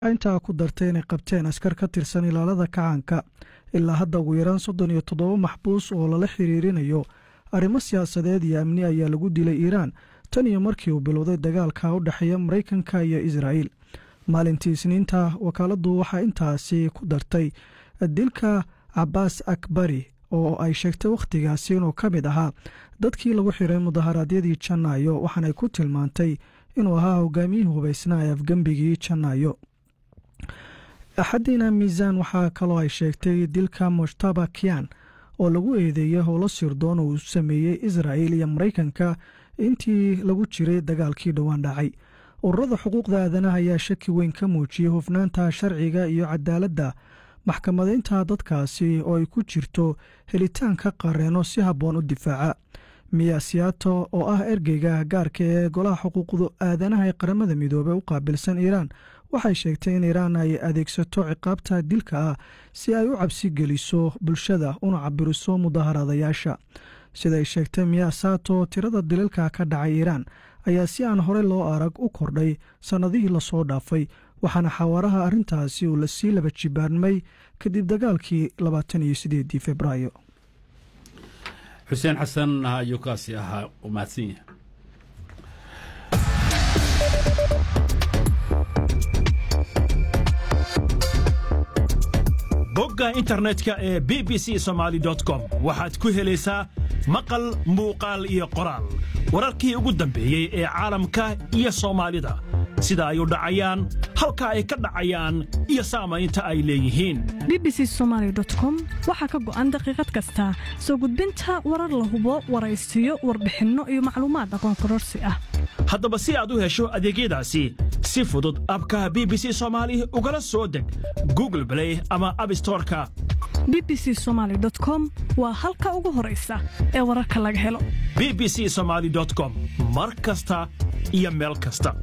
intaa ku dartay inay qabteen askar ka tirsan ilaalada kacaanka ilaa hadda ugu yaraan soddon iyo toddoba maxbuus oo lala xiriirinayo arrimo siyaasadeed iyo amni ayaa lagu dilay iiraan tan iyo markii uu bilowday dagaalka u dhexeeya maraykanka iyo israa'iil maalintii isniinta wakaaladdu waxaa intaasi ku dartay dilka cabaas akbari oo ay sheegtay wakhtigaasi inuu ka mid ahaa dadkii lagu xiray mudaharaadyadii janaayo waxaanay ku tilmaantay inuu ahaa hogaamiyihii hubaysnaa ee afgembigii janaayo axadiina miisaan waxaa kaloo ay sheegtay dilka mushtaba kiyan oo lagu eedeeyay howlo sirdoon uu sameeyey israa'il iyo maraykanka intii lagu jiray dagaalkii dhowaan dhacay ururada xuquuqda aadanaha ayaa shaki weyn ka muujiyey hufnaanta sharciga iyo cadaaladda maxkamadaynta dadkaasi oo ay ku jirto helitaanka qareeno si habboon u difaaca miya siyato oo ah ergeyga gaarka ee golaha xuquuqda aadanaha ee qaramada midoobey u qaabilsan iiraan waxay sheegtay in iiraan ay adeegsato ciqaabta dilka ah si ay u cabsi geliso bulshada una cabiriso mudaharadayaasha siday sheegtay miya sato tirada dilalka ka dhacay iiraan ayaa si aan horey loo arag u kordhay sannadihii lasoo dhaafay waxaana xawaaraha arrintaasi uu lasii laba jibaarmay kadib dagaalkii labaatan iyo sideedii februaayo xuseen xasan ayuu kaasi ahaa u mahadsan yahay bogga internetka ee b b c somaali com waxaad ku helaysaa maqal muuqaal iyo qoraal wararkii ugu dambeeyey ee caalamka iyo soomaalida sida ay u dhacayaan halka ay ka dhacayaan iyo saamaynta ay leeyihiin b b c somaali com waxaa ka go'an daqiiqad kasta soo gudbinta warar la hubo waraysiyo warbixinno iyo macluumaad aqoon kororsi ah haddaba si aad u hesho adeegyadaasi si fudud abkaha b b c soomaali ugala soo deg google blay ama abstoreka b b c somaali com waa halka ugu horaysa ee wararka laga helo b b c somaali com mar kasta iyo meel kasta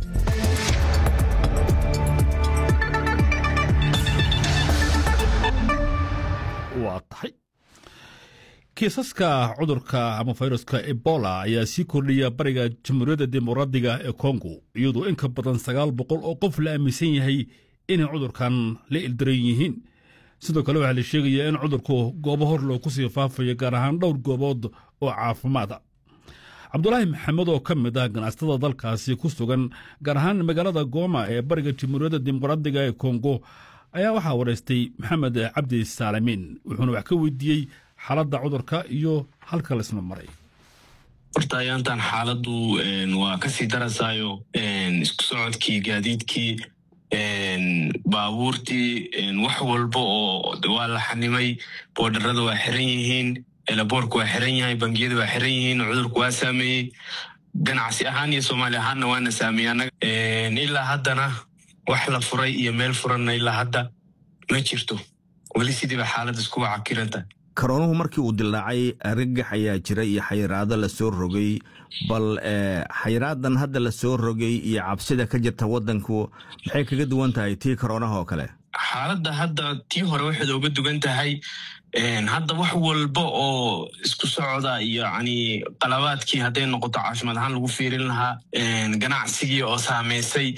waa tahay kiisaska cudurka ama fayruska ebola ayaa sii kordhiya bariga jamhuuriyadda dimuqraadiga ee kongo iyadoo in ka badan sagaal boqol oo qof la aaminsan yahay inay cudurkan la ildaran yihiin sidoo kale waxaa la sheegayaa in cudurku goobo hor loo ku sii faafayo gaar ahaan dhowr goobood oo caafimaada cabdulaahi maxamed oo ka mid ah ganacsatada dalkaasi ku sugan gaar ahaan magaalada gooma ee bariga jamhuuriyadda dimuqraadiga ee kongo ayaa waxaa waraystay maxamed cabdi saalamiin wuxuuna wax ka weydiiyey xaaladda cudurka iyo halka laisma maray horta ayaantan xaaladdu waa kasii darasaayo isku socodkii gaadiidkii baabuurtii wax walba oo waa la xanimay boodharada waa xiran yihiin elaboorka waa xiran yahay bangiyada waa xiran yihiin cudurku waa saameeyey ganacsi ahaan iyo soomaali ahaanna waana saameeyey annaga ilaa haddana wax la furay iyo meel furanna ilaa hadda ma jirto weli sidiiba xaaladda iskuwa cakiranta karoonuhu markii uu dilaacay argagax ayaa jira iyo xayiraado lasoo rogay bal xayiraadan hadda lasoo rogay iyo cabsida ka jirta wadanku maxay kaga duwan tahay tii karoonaha oo kale xaaladda hadda tii hore waxayd oga dugan tahay hadda wax walba oo isku socda iyo yani qalabaadkii hadday noqoto caafimaad ahaan lagu fiirin lahaa ganacsigii oo saamaysay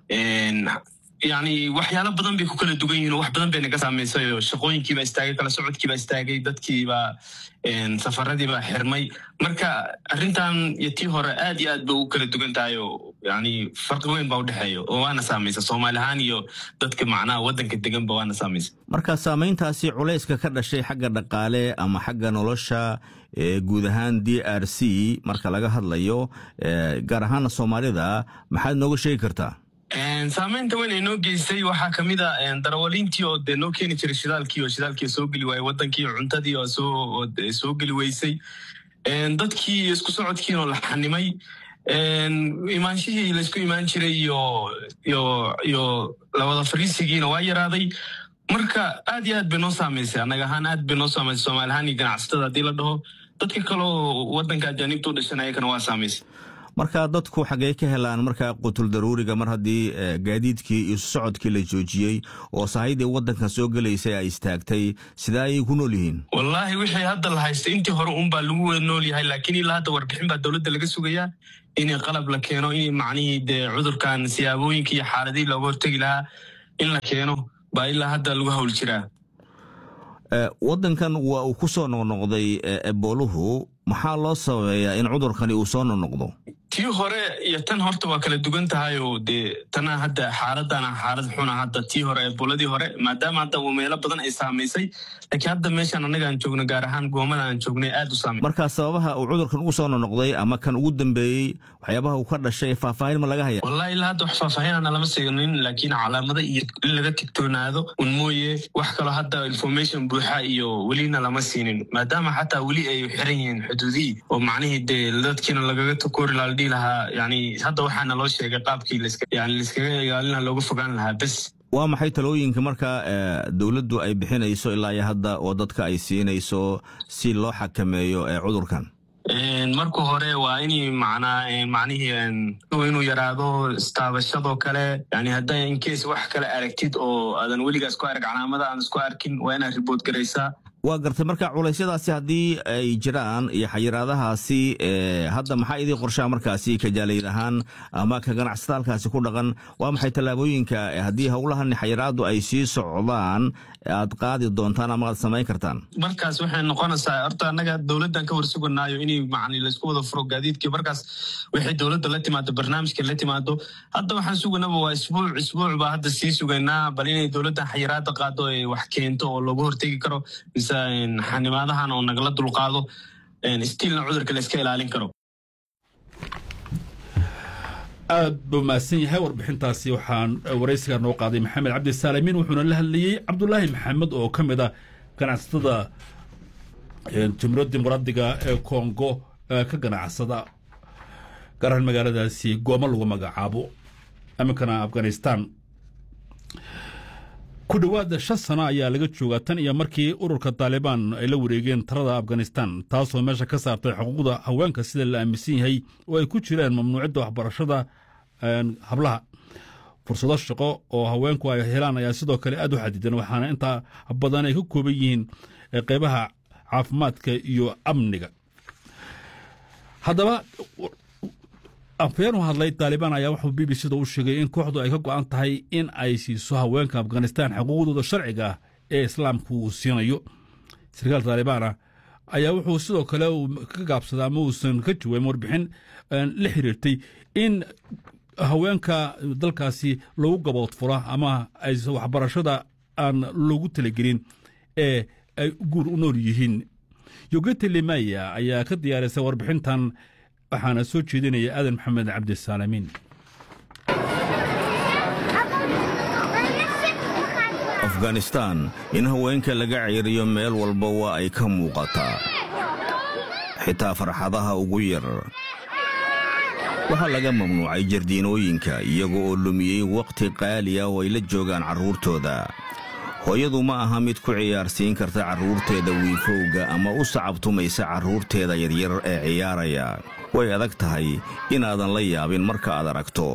yani waxyaalo badan bay ku kala dugan yihin wax badan bay naga saamaysay oo shaqooyinkiibaa istaagay kala socodkiibaa istaagay dadkiibaa safaradiibaa xirmay marka arrintan iyo tii hore aad iyo aad bay ugu kala dugan tahay oo yani farqi weyn baa udhexeeya oo waana saamaysa soomaali ahaan iyo dadka macnaha waddanka deganba waana saamaysa marka saamayntaasi culayska ka dhashay xagga dhaqaale ama xagga nolosha guud ahaan d r c marka laga hadlayo gaar ahaana soomaalida maxaad nooga sheegi kartaa saamaynta weyn ay noo geystay waxaa ka mid a darawaliintii oo dee noo keeni jiray shidaalkii oo shidaalkii soo geli waayey waddankii oo cuntadii oo soo soo geli weysay dadkii iyo isku socodkiin oo la xanimay imaanshihii laysku imaan jiray iyo iyo iyo lawada fariisigiina waa yaraaday marka aad iyo aad bay noo saamaysay annaga ahaan aad bay noo saamaysay soomaali ahaan iyo ganacsatada haddii la dhaho dadka kaleo waddanka ajaanibta u dhashan ayakana waa saamaysay marka dadku xaggee ka helaan markaa qutul daruuriga mar haddii gaadiidkii iyo socodkii la joojiyey oo sahaydii waddanka soo gelaysay ay istaagtay sidee ayay ku nool yihiin wallaahi wixii hadda la haystay intii hore unbaa lagu wada nool yahay laakiin ilaa hadda warbixin baa dowladda laga sugayaa in qalab la keeno in macnihii dee cudurkan siyaabooyinka iyo xaaladihii looga hortegi lahaa in la keeno baa ilaa hadda lagu hawl jiraa waddankan waa uu ku soo noqnoqday ebooluhu maxaa loo sababeeyaa in cudurkani uu soo noqnoqdo tii hore iyo tan horta waa kala duwan tahay oo dee tana hadda xaaladana xaalad xuna hadda tii hore eboladii hore maadaama hadda uu meelo badan ay saamaysay laakiin hadda meeshaan annaga aan joogno gaar ahaan goomada aan joognay aad u saamay markaa sababaha uu cudurkan ugu soo noqnoqday ama kan ugu dambeeyey waxyaabaha uu ka dhashay faahfaahin ma laga haya wallahi ilaa hadda wax faahfaahinana lama seegnin laakiin calaamada iyo in laga tigtoonaado un mooye wax kaloo hadda information buuxa iyo welina lama siinin maadaama xataa weli ay xiran yihiin xuduudihii oo macnihii dee dadkiina lagaga takoori lahaa la dhihi lahaa yani hadda waxaana loo sheegay qaabkii yani laiskaga ilaalina looga fogaan lahaa bes waa maxay talooyinka markaa dowladdu ay bixinayso ilaa iyo hadda oo dadka ay siinayso si loo xakameeyo cudurkan marka hore waa in manaa macnihii inuu yaraado istaabashadoo kale yani hadda incase wax kale aragtid oo aadan weligaas ku arag calaamada aan isku arkin waa inaad ribood garaysaa waa gartay marka culaysyadaasi haddii ay jiraan iyo xayiraadahaasi hadda maxaa idii qorshaa markaasi kajaalayd ahaan ama ka ganacsata halkaasi ku dhaqan waa maxay tallaabooyinka haddii howlahan xayiraadu ay sii socdaan aad qaadi doontaan ama aad samayn kartaan markaas waxay noqonaysaa horta annaga dowladdan ka warsuganaayo inay macni laysku wada furo gaadiidkii markaas waxay dowladda la timaado barnaamijka la timaado hadda waxaan suganaba waa isbuuc isbuuc baa hadda sii sugaynaa bal inay dowladdan xayiraada qaado ay wax keento oo looga hortegi karo mise xanimaadahan oo nagala dulqaado stiilna cudurka la iska ilaalin karo aad buu mahadsan yahay warbixintaasi waxaan waraysiga noo qaaday maxamed cabdisaalimiin wuxuuna la hadlayey cabdulaahi maxamed oo ka mid ah ganacsatada jumhuuriyadda dimuqraadiga ee kongo ka ganacsada gaar ahaan magaaladaasi gooma lagu magacaabo iminkana afghanistan ku dhowaada shan sano ayaa laga joogaa tan iyo markii ururka taalibaan ay la wareegeen talada afghanistan taasoo meesha ka saartay xuquuqda haweenka sida la aaminsan yahay oo ay ku jiraan mamnuucidda waxbarashada hablaha fursado shaqo oo haweenku ay helaan ayaa sidoo kale aad u xadidan waxaana intaa badan ay ka kooban yihiin qeybaha caafimaadka iyo amniga haddaba afayeen u hadlay taalibaan ayaa wuxuu b b c da u sheegay in kooxdu ay ka go'an tahay in ay siiso haweenka afghanistan xuquuqdooda sharciga ah ee islaamku uu siinayo sarkaal taalibaana ayaa wuxuu sidoo kale ka gaabsaday ama uusan ka jawaabin warbixin la xiriirtay in haweenka dalkaasi lagu gaboodfuro ama ay waxbarashada aan loogu talagelin ee ay guur u nool yihiin yogete limaya ayaa ka diyaarisay warbixintan waxaana soo jeedinaya aadan maxamed cabdisaalamiin afghanistan in haweenka laga ceeriyo meel walba waa ay ka muuqataa xitaa farxadaha ugu yar waxaa laga mamnuucay jardiinooyinka iyaga oo lumiyey wakhti qaaliya oo ay la joogaan carruurtooda hooyadu ma aha mid ku ciyaarsiin karta carruurteeda wiifowga ama u sacabtumaysa carruurteeda yaryar ee ciyaaraya way adag tahay inaadan la yaabin marka aad aragto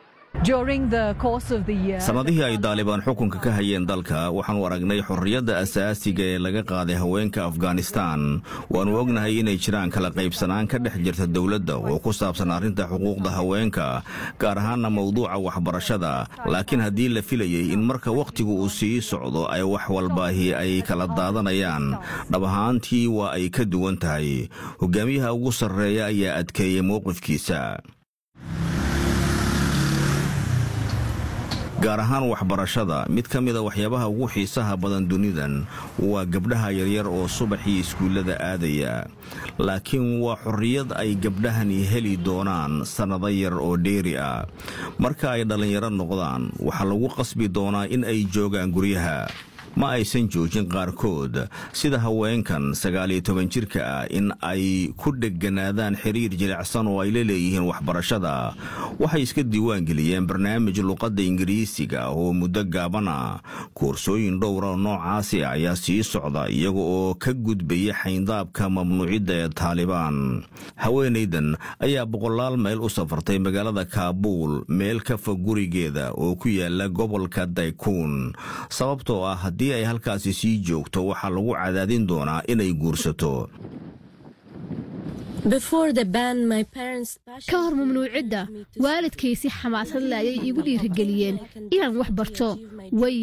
sannadihii ay daalibaan xukunka ka hayeen dalka waxaannu aragnay xorriyadda asaasiga ee laga qaaday haweenka afghanistan waannu ognahay inay jiraan kala qaybsanaan ka dhex jirta dowladda oo ku saabsan arrinta xuquuqda haweenka gaar ahaanna mawduuca waxbarashada laakiin haddii la filayey in marka wakhtigu uu sii socdo ay wax walbaahi ay kala daadanayaan dhab ahaantii waa ay ka duwan tahay hogaamiyaha ugu sarreeya ayaa adkeeyey mowqifkiisa gaar ahaan waxbarashada mid ka mida waxyaabaha ugu xiisaha badan dunidan waa gabdhaha yaryar oo subaxii iskuullada aadaya laakiin waa xorriyad ay gabdhahani heli doonaan sannado yar oo dheeri ah marka ay dhallinyaro noqdaan waxaa lagu qasbi doonaa in ay joogaan guryaha ma aysan joojin qaarkood sida haweenkan sagaaliyo toban jirka ah in ay ku dhegganaadaan xiriir jilicsan oo ay la leeyihiin waxbarashada waxay iska diiwaangeliyeen barnaamij luqadda ingiriisiga oo muddo gaaban ah koorsooyin dhowra noocaasi ayaa sii socda iyaga oo ka gudbaya xayndaabka mamnuucidda ee taalibaan haweenaydan ayaa boqolaal mayl u safartay magaalada kaabuul meel ka fog gurigeeda oo ku yaala gobolka daykuun sababtoo ah haddii ay halkaasi sii joogto waxaa lagu cadaadin doonaa inay guursato ka hor mamnuucidda waalidkay si xamaasad le ayay iigu dhiirigeliyeen inaan wax barto way